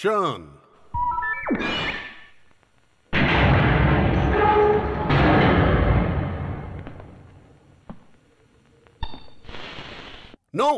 Action नो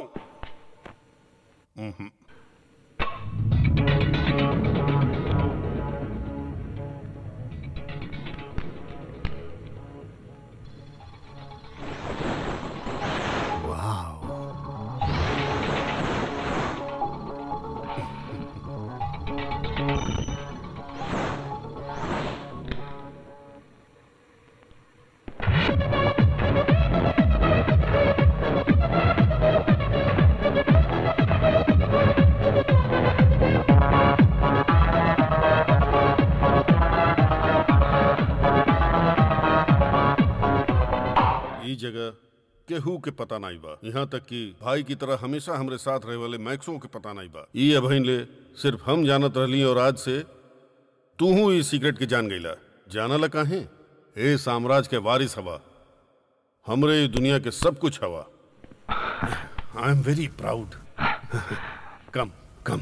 ई जगह केहू के पता नहीं बा यहाँ तक कि भाई की तरह हमेशा हमरे साथ रहे वाले मैक्सों के पता नहीं बा ई अभइन ले सिर्फ हम जानत रहली और आज से तू हूँ इस सीक्रेट के जान गईला जानला काहे ए साम्राज्य के वारिस हवा हमरे ई दुनिया के सब कुछ हवा आई एम वेरी प्राउड कम कम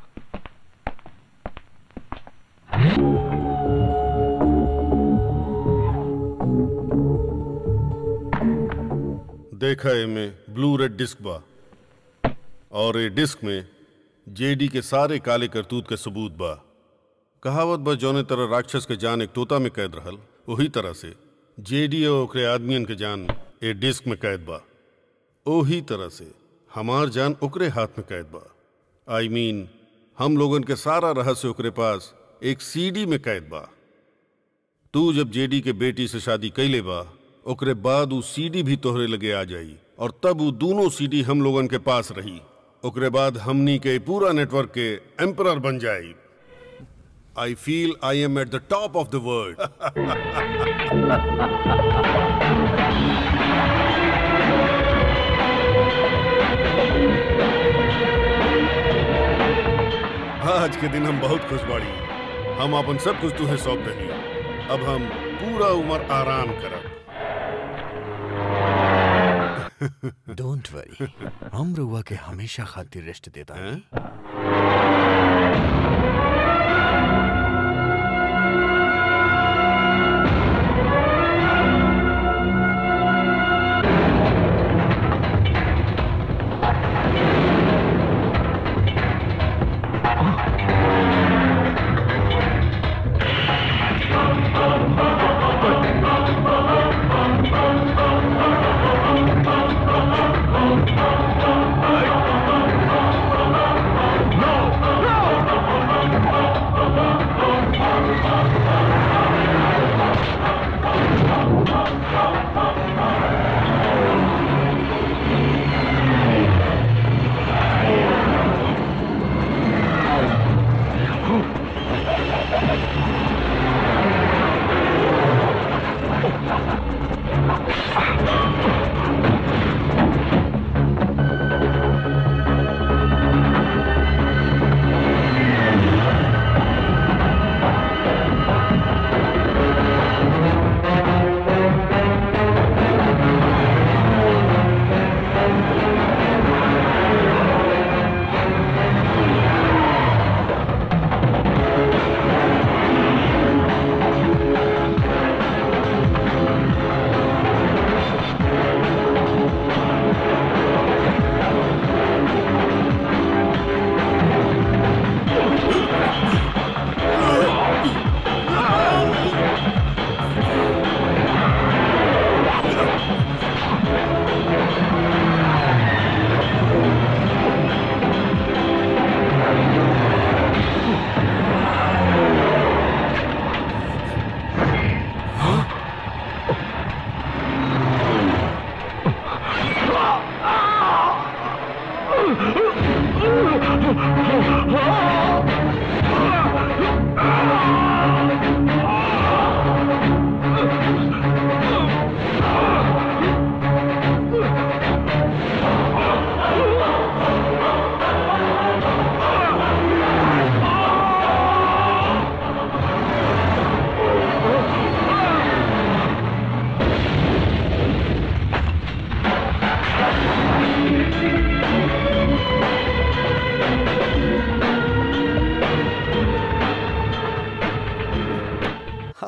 देखा एमे ब्लू रेड डिस्क बा और ये डिस्क में जेडी के सारे काले करतूत के सबूत बा कहावत बा जौने तरह राक्षस के जान एक तोता में कैद रहल वही तरह से जेडी और ओकरे आदमियन के जान ए डिस्क में कैद बा ओही तरह से हमार जान ओकरे हाथ में कैद बा आई I मीन mean, हम लोगन के सारा रहस्य ओकरे पास एक सीडी में कैद बा तू जब जेडी के बेटी से शादी कैले बा ओकरे बाद उ सीडी भी तोहरे लगे आ जाई और तब उ दोनों सीडी हम लोगन के पास रही ओकरे बाद हमनी के पूरा नेटवर्क के एम्परर बन जाई I feel I am at the top of the world आज के दिन हम बहुत खुश बाड़ी हम अपन सब कुछ तुहे सौंप दही अब हम पूरा उम्र आराम करब डोंट वरी हम रुआ के हमेशा खातिर रेस्ट देता है हैं? No!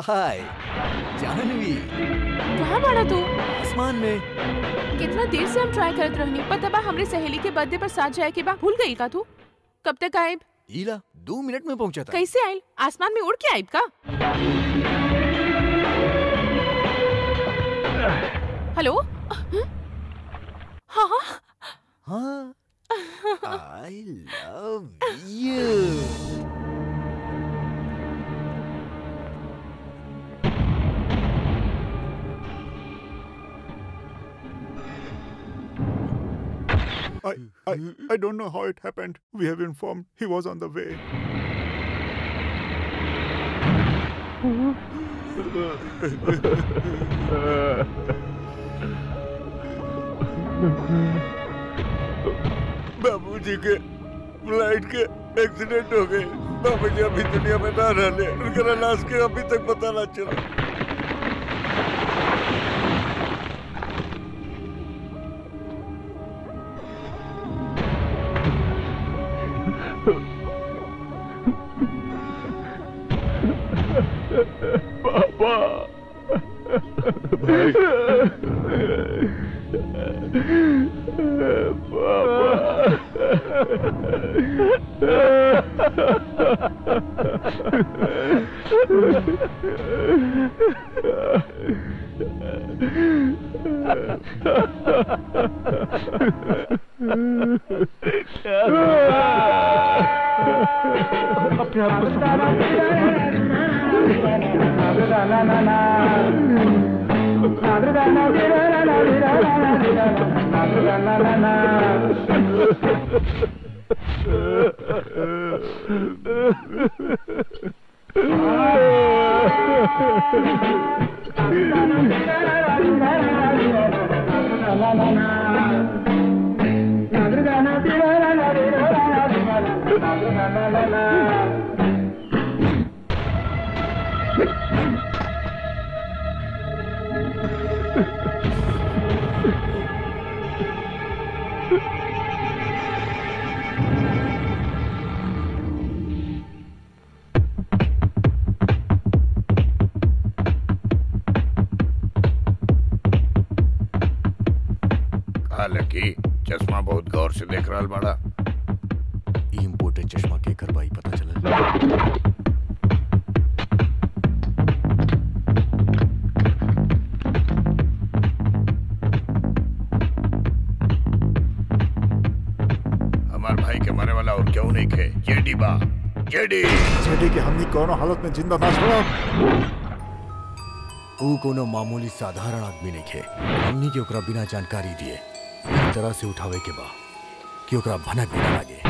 हाय जानवी कहाँ बड़ा तू आसमान में कितना देर से हम ट्राई करत रहनी पता बा हमरे सहेली के बर्थडे पर साथ जाए के बा भूल गई का तू कब तक आएब ईला दो मिनट में पहुंचा था कैसे आयल आसमान में उड़ के आएब का हेलो हाँ हाँ हाँ I love you I, I, I don't know how it happened. We have informed he was on the way. बाबूजी के फ्लाइट के एक्सीडेंट हो गए बाबूजी अभी दुनिया में ना रहले उनका लाश के अभी तक पता ना चला हालांकि चश्मा बहुत गौर से देख रहा बड़ा ई इम्पोर्टेड चश्मा के करवाई पता चला हमार भाई के मरे वाला और क्यों नहीं खे जेडी बा जेडी जेडी के हमनी कोनो हालत में जिंदा ना छोड़ा ऊ कोनो मामूली साधारण आदमी नहीं खे हमनी के ओकरा बिना जानकारी दिए एक तरह से उठावे के बा कि ओकरा भनक भी ना लागे